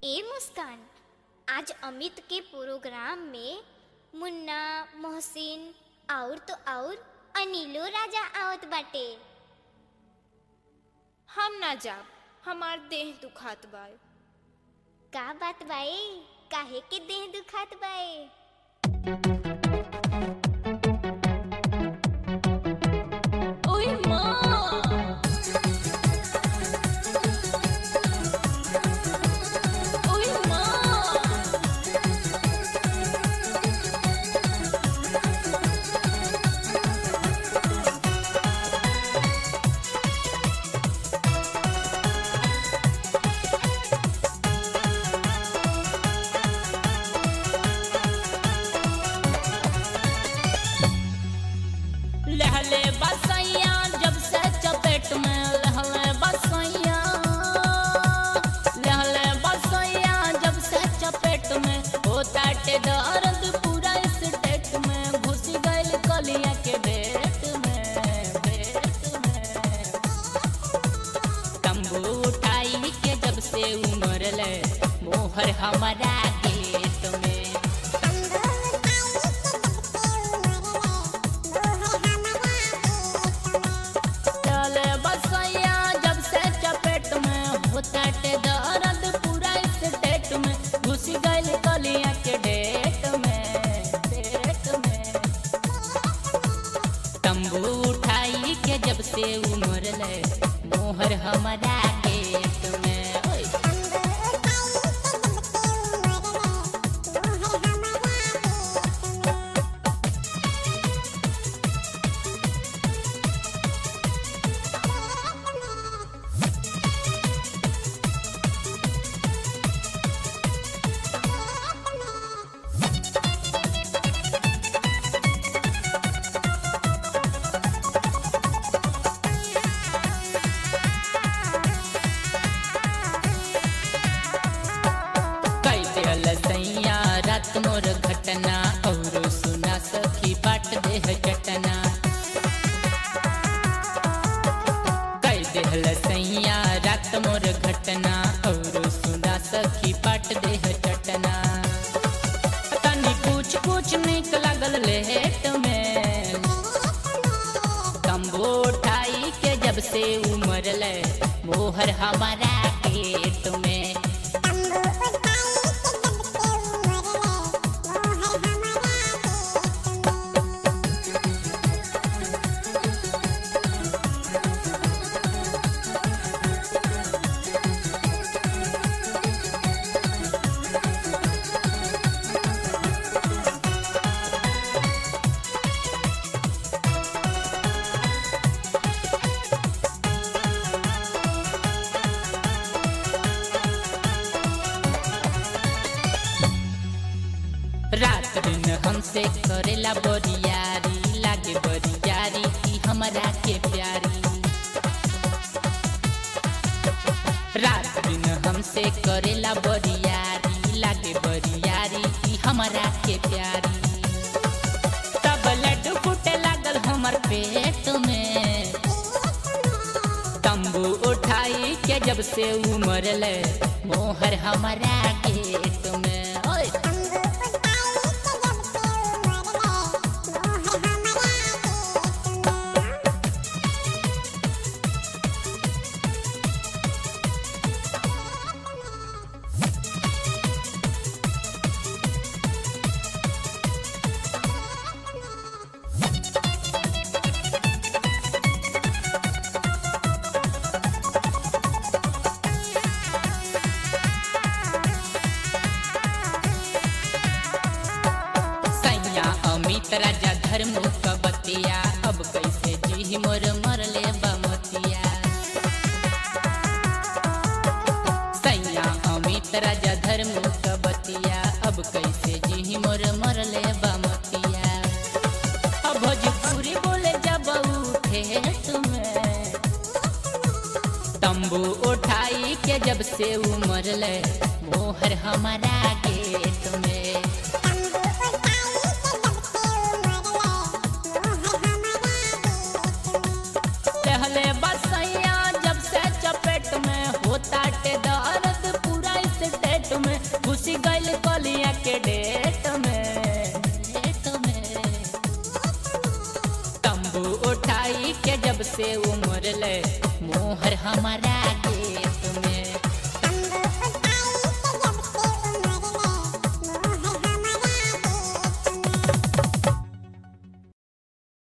ए मुस्कान आज अमित के प्रोग्राम में मुन्ना मोहसिन और तो और अनिलो राजा आवत बाटे हम ना जाब हमार देह दुखात बाय का बात बाए काहे के देह दुखात बाए ओए माँ ओए माँ लहले बसैया जब से चपेट में लहले बसैया लहले बसैया जब से चपेट में होता टे दर्द पूरा स्टेट में घुस गइल कलिया के बेट में बेट में तंबू उठाई के जब से उमर ले मोहर हमारा गेट में चले बसैया जब से चपेट में होता टे दर्द पूरा स्टेट में घुस गइल कलिया के डेट में डेट में तंबू उठाई के जब से उमर ले मोहर हमारा गेट में ओए कई दियल सैया रात मोर घटना और सुना सखी बाट देह चटना कई दियल सैया रात मोर घटना और सुना सखी बाट देह चटना तनी कुछ कुछ निक लागल लेट में तंबू उठाई के जब से उमर ले मोहर हमारा गेट में रात दिन हमसे करेला बरियारी लागे बरियारी की हमरा के प्यारी रात दिन हमसे करेला बरियारी लागे बरियारी की हमरा के प्यारी तब लड्डू फूटे लागल हमर पेट में तंबू उठाई के जब से उमर ले मोहर हमारा गेट में ओए सैया अमित राजा धर्म कबतिया अब कैसे जी मोर मरले बमतिया सैया अमित राजा धर्म कबतिया अब कैसे जी मोर मरले बमतिया अब भोजपुरी बोले जब उठे तुम्हें तंबू उठाई के जब से उमर ले मोहर हमारा गेट में पहले बसैया जब से चपेट में होता टे दर्द पूरा स्टेट घुसी गइल कलिया के डेट में डेट में तंबू उठाई के जब से उमर ले मोहर हमारा गेट